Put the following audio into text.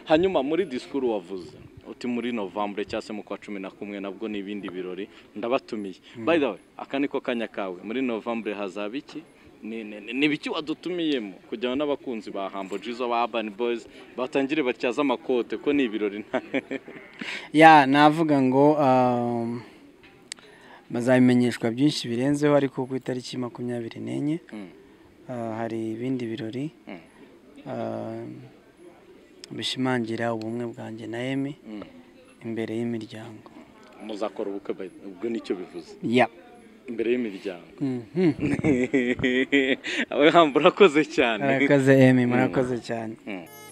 hanyuma muri disikuru wavuze uti muri novambure cyangwa se mu kwa cumi na kumwe nabwo ni ibindi birori ndabatumiye by the way aka ni ko kanya kawe muri novambure hazaba iki Ni- ni- ni ibiki wadutumiyemo kujyana n'abakunzi ba hambo jizo ba urban boys batangire batyaze amakote ko ni ibirori nta- ya navuga ngo um, bazabimenyeshwa byinshi birenzeho ariko ku itariki makumyabiri n'enye Mm. uh, hari ibindi birori Mm. um, bishimangira ubumwe bwanjye na emi Mm. imbere y'imiryango muzakora ubukwe by- ubwo nicyo bivuze ya imbere y'imiryango Mhm. abayihambura urakoze cyane murakoze emi murakoze cyane Mm.